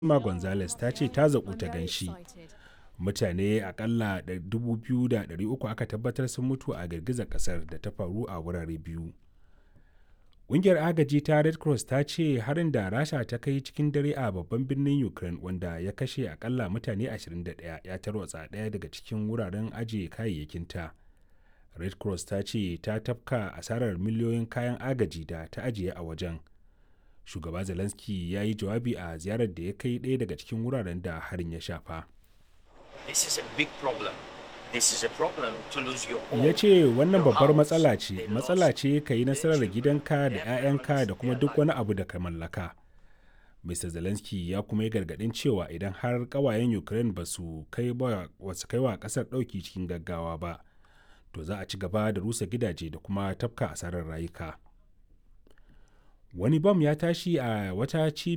ma gonzales ta ce ta zaƙu ta gan shi mutane akalla 2,300 aka tabbatar sun mutu a girgizar kasar da ta faru a wurare biyu ƙungiyar agaji ta red cross ta ce harin da rasha ta kai cikin dare a babban birnin ukraine wanda ya kashe akalla mutane 21 ya tarwatsa ɗaya daga cikin wuraren ajiye kayayyakinta red cross ta ce ta tafka asarar miliyoyin kayan agaji da ta ajiye a wajen shugaba zelensky ya yi jawabi a ziyarar da ya kai ɗaya daga cikin wuraren da harin ya shafa ya ce wannan babbar matsala ce matsala ce ka yi nasarar gidanka da 'ya'yanka da kuma duk wani abu da ka mallaka mr zelensky ya kuma yi gargadin cewa idan har kawayen ukraine ba su kai wa kasar ɗauki cikin gaggawa ba to za a ci gaba da rusa gidaje da kuma tafka asarar rayuka wani bam ya tashi a wata